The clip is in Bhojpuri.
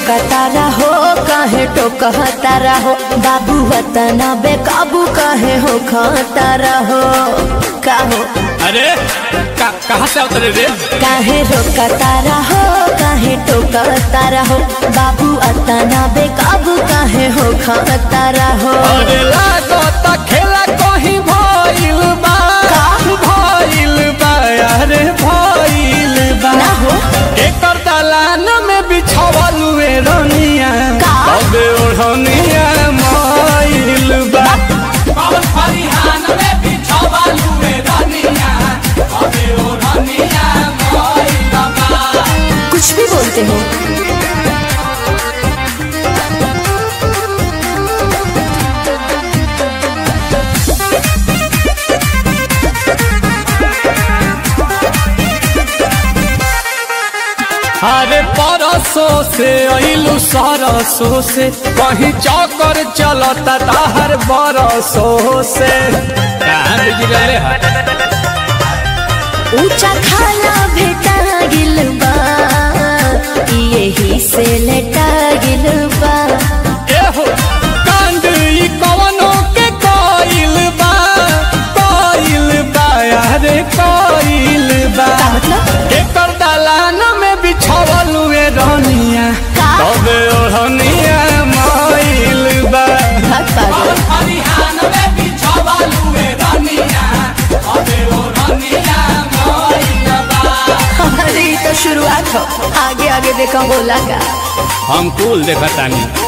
रोकता रहो काहे टोकता रहो बाबू वतना बेकाबू काहे हो खाता रहो काहो अरे का, कहाँ से उतरे रे काहे रोकता रहो काहे टोकता रहो बाबू अतना बेकाबू काहे हो खाता रहो अरे लागत खेला कहीं भइल बा का? भइल बा अरे भइल बा ना हो एकर दलान में बिछावल हुए रनिया का? तबे ओढ़निया मइल बा कौन फरिहान में बिछावल हुए रनिया तबे ओढ़निया मइल बा कुछ भी बोलते हो अरे परसों से अइलू सरसों से कहीं चौकर चलता ताहर बरसों से कहाँ बिगड़ले है ऊंचा खाला भेटा गिल बा यही से लेटा गिल बा एहो कांड ई कवनो के कइल बा कइल बा अरे कइल बा का मतलब एकर दलान में बिछावल हुए रनिया का? तबे ओढ़निया मइल बा भाग पागल फरिहान में बिछावल हुए रनिया तबे ओढ़निया मइल बा अरे ये तो शुरुआत हो आगे आगे देखा बोला का हम कुल देखतानी